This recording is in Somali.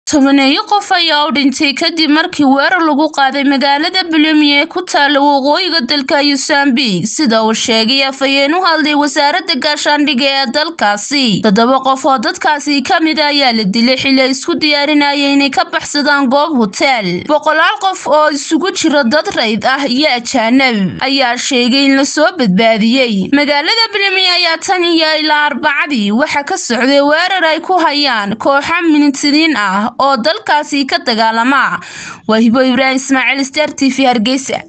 tobaneeyo qof ayaa u dhintay kadib markii weerar lagu qaaday magaalada bulemi ee ku taala waqooyiga dalka yusambiik sida uu sheegay afhayeen u hadlay wasaaradda gaashaandhigga ee dalkaasi toddoba qof oo dadkaasi ka mid a ayaa la dilay xili ay isku diyaarinaya inay ka baxsadaan goob hoteel boqolaal qof oo isugu jira dad rayd ah iyo ajaanab ayaa sheegay in lasoo badbaadiyey magaalada bulemi ayaa tan iyo ilaa arbacadii waxaa ka socday weerar ay ku hayaan kooxa minitiriin ah oo dalkaasi ka dagaalama waa hibo ibraahim ismaaciil star t v hargeysa